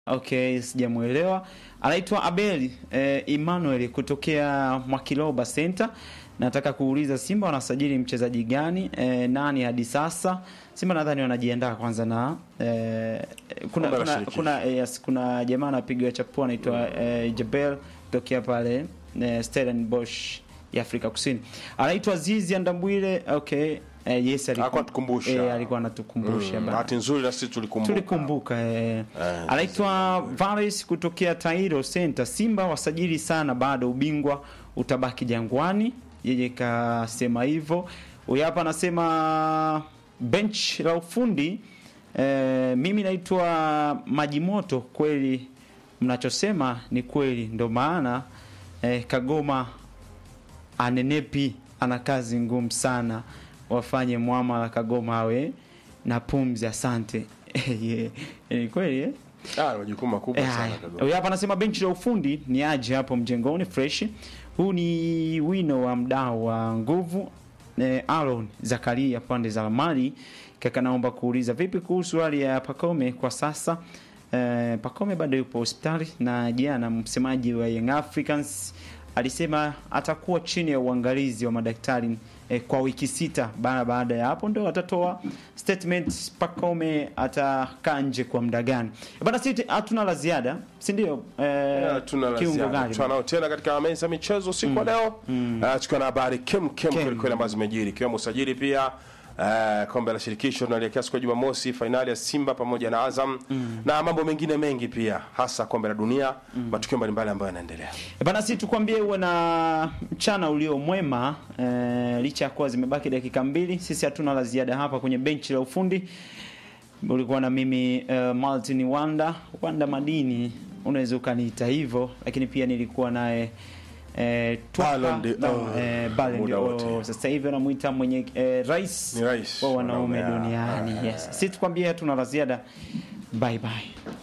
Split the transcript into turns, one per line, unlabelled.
Okay, sijamuelewa. Anaitwa Abeli eh, Emmanuel kutokea Mwakiloba Center. Nataka kuuliza Simba wanasajili mchezaji gani eh, nani hadi sasa? Simba nadhani wanajiandaa kwanza na eh, kuna
Kombe la
kuna,
shirikisho.
kuna, eh, yes, kuna jamaa anapiga chapua anaitwa eh, Jabel kutokea pale eh, Stellenbosch ya Afrika Kusini. Anaitwa Zizi Andambwile. Okay. Eh, yes
Alikuwa
alikuwa
anatukumbusha.
eh, alikuwa anatukumbusha
Mm,
bana.
Bahati nzuri na sisi tulikumbuka.
Tulikumbuka eh.
Eh,
Anaitwa Varis kutokea Tairo Center. Simba wasajili sana, bado ubingwa utabaki Jangwani. Yeye kasema hivyo. Huyu hapa anasema bench la ufundi eh, mimi naitwa Majimoto. Kweli mnachosema ni kweli, ndo maana eh, Kagoma anenepi ana kazi ngumu sana, wafanye mwamala Kagoma awe na pumzi. Asante. yeah. Ni kweli eh?
Ah, majukumu makubwa
Eh,
sana
haya.
Kagoma.
Huyu hapa anasema benchi la ufundi ni aje hapo mjengoni fresh. Huu ni wino wa mdao wa nguvu eh, Aaron Zakaria pande za Mali. Kaka, naomba kuuliza vipi kuhusu hali ya Pakome kwa sasa? Eh, Pakome bado yupo hospitali na jana msemaji wa Young Africans alisema atakuwa chini ya uangalizi wa madaktari eh, kwa wiki sita. Baada baada ya hapo ndo atatoa statement Pakome atakaa nje kwa muda gani. Bana, sisi hatuna la ziada, si ndio? Eh,
Yeah, tuna la
kiungo
ziada.
gani?
Tunao tena katika meza ya michezo siku ya leo Ah, tukiwa na habari kem kem
Kem.
kweli kweli ambazo zimejiri ikiwemo usajili pia ah, kombe la shirikisho tunaelekea siku ya Jumamosi, fainali ya Simba pamoja na Azam na mambo mengine mengi pia, hasa kombe la dunia, matukio mbalimbali ambayo yanaendelea.
E Bana, si tukwambie uwe na mchana ulio mwema e, licha ya kuwa zimebaki dakika mbili. Sisi hatuna la ziada hapa kwenye benchi la ufundi. Ulikuwa na mimi uh, Martin Wanda Wanda Madini, unaweza ukaniita hivyo, lakini pia nilikuwa naye eh, Twaka,
Ballon d'Or.
no, eh, Ballon
Muda
d'Or.
wote.
Sasa hivi wanamuita mwenye eh, rais
Ni rais
wa wanaume
wanaume, ah,
duniani.
ah,
Yes, si tukwambie hatuna la ziada. Bye bye.